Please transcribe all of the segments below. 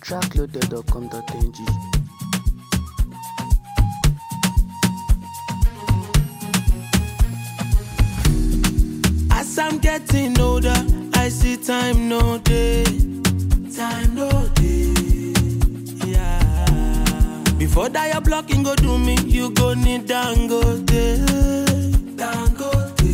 trackloaded.com.ng. As I'm getting older, I see time no day. Time no day. Yeah. Before that your blocking go do me, you go need Dangote. Dangote.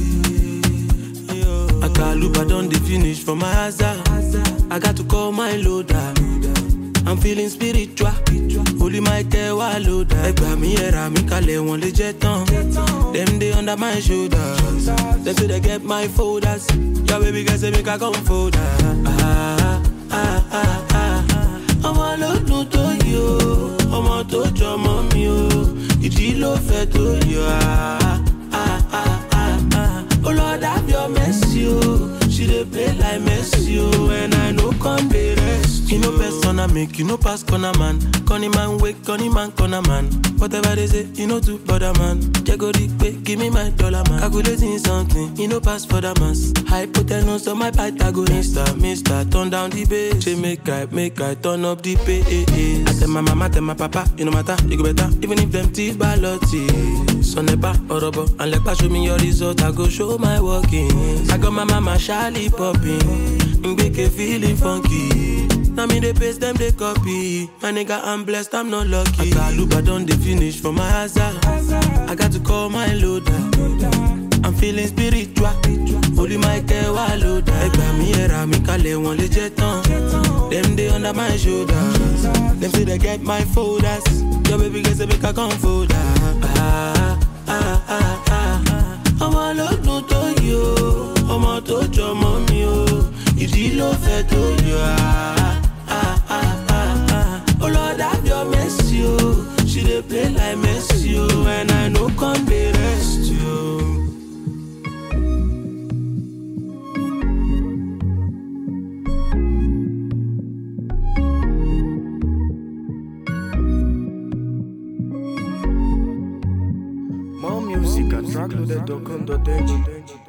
Yo. Akaluba don dey finish for my hazard. I got to call my loader. I'm feeling spiritual. Holy Michael wa loader. Ẹgbà mi ẹ̀rà mi kalẹ̀ wọ́n lè jẹ́ tán. Dem dey under my shoulder. Dem say they get my folders. Your baby girl say make I come folder. Ah, ah, ah, ah. Ọmọ ló dùn tó yí o, ọmọ tó jọmọ mi o, ìdí ló fẹ́ tó yọ. Ah, ah, ah, ah, ah. Oh Lord have your mercy o, she dey play like Messi o, and I no come dey rest. You know persona make you no pass corner man, corny man wake, corny man corner man. Whatever they say, you know to bother man. Jago pay, give me my dollar man. Calculating something, you know pass for the mass. Hypotenuse on my Pythagoras. Mister, mister, turn down the bass. Say make I, make I turn up the bass. I tell my mama, tell my papa, you no matter, you go better. Even if them teeth balotti. Son never orobo, and like show me your result, I go show my workings. I got my mama shyly popping, Mbeke feeling funky. Now me they paste them they copy. My nigga I'm blessed, I'm not lucky. Akaluba done they finish for my hazard. I got to call my loader. I'm feeling spiritual. Holy Michael wa loader. Ẹgbà mi ẹ̀rà mi kalẹ̀ wọ́n lè jẹ́ tán. Them they under my shoulder. Them say they get my folders. Your baby girl say make I come folder. Ah, ah, ah, ah. Ọmọ ló dùn tó yí o, ọmọ tó jọmọ mi o, ìdí ló fẹ́ tó yọ. Ah, ah, ah, ah, ah. Oh Lord have your mercy o, she dey play like Messi o, and I no come dey rest o. More music at trackloaded.com.ng.